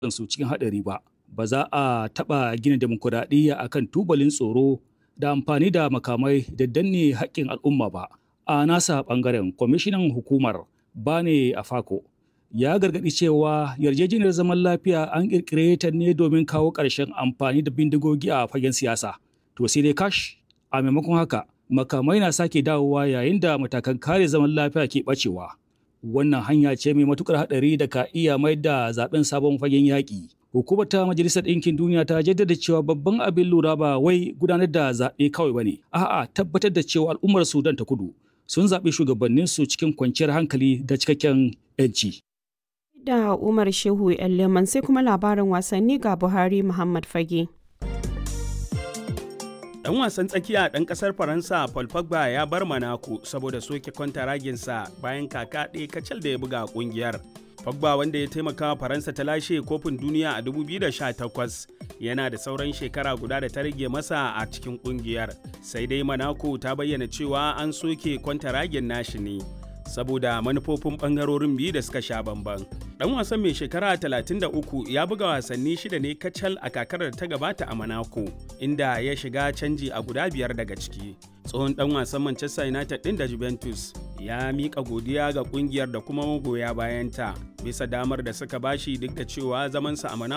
su cikin haɗari ba. Ba za a taɓa gina demokuraɗiyya a kan tubalin tsoro da amfani da makamai da danne haƙƙin al'umma ba. A nasa ɓangaren kwamishinan hukumar Bane Afako ya gargaɗi cewa yarjejeniyar zaman lafiya an ƙirƙire ta ne domin kawo ƙarshen amfani da bindigogi a fagen siyasa. To sai dai kash a maimakon haka makamai na sake dawowa yayin da matakan kare zaman lafiya ke ɓacewa. Wannan hanya ce mai matuƙar haɗari da ka iya mai da zaben sabon fagen yaƙi. Hukumar ta Majalisar Ɗinkin Duniya ta jaddada cewa babban abin lura ba wai gudanar da zaɓe kawai ba ne, a'a tabbatar da cewa al'ummar Sudan ta kudu sun zaɓi shugabanninsu cikin kwanciyar hankali da cikakken 'yanci. Da Umar Shehu Leman sai kuma labarin wasanni ga Buhari Muhammad Fage. Dan wasan tsakiya ɗan ƙasar Faransa Paul Pogba ya bar Monaco saboda soke kwantaraginsa bayan kaka ɗaya kacal da ya buga ƙungiyar. Pogba wanda ya taimaka wa Faransa ta lashe kofin duniya a 2018 yana da sauran shekara guda da ta rage masa a cikin kungiyar. Sai dai Monaco ta bayyana cewa an soke kwantaragin nashi ne saboda manufofin bangarorin biyu da suka sha bamban. Dan wasan mai shekara 33 ya buga wasanni shida ne kacal a kakar da ta gabata a Monaco inda ya shiga canji a guda biyar daga ciki. Tsohon dan wasan Manchester United din da Juventus ya mika godiya ga kungiyar da kuma magoya bayanta bisa damar da suka bashi duk da cewa zamansa a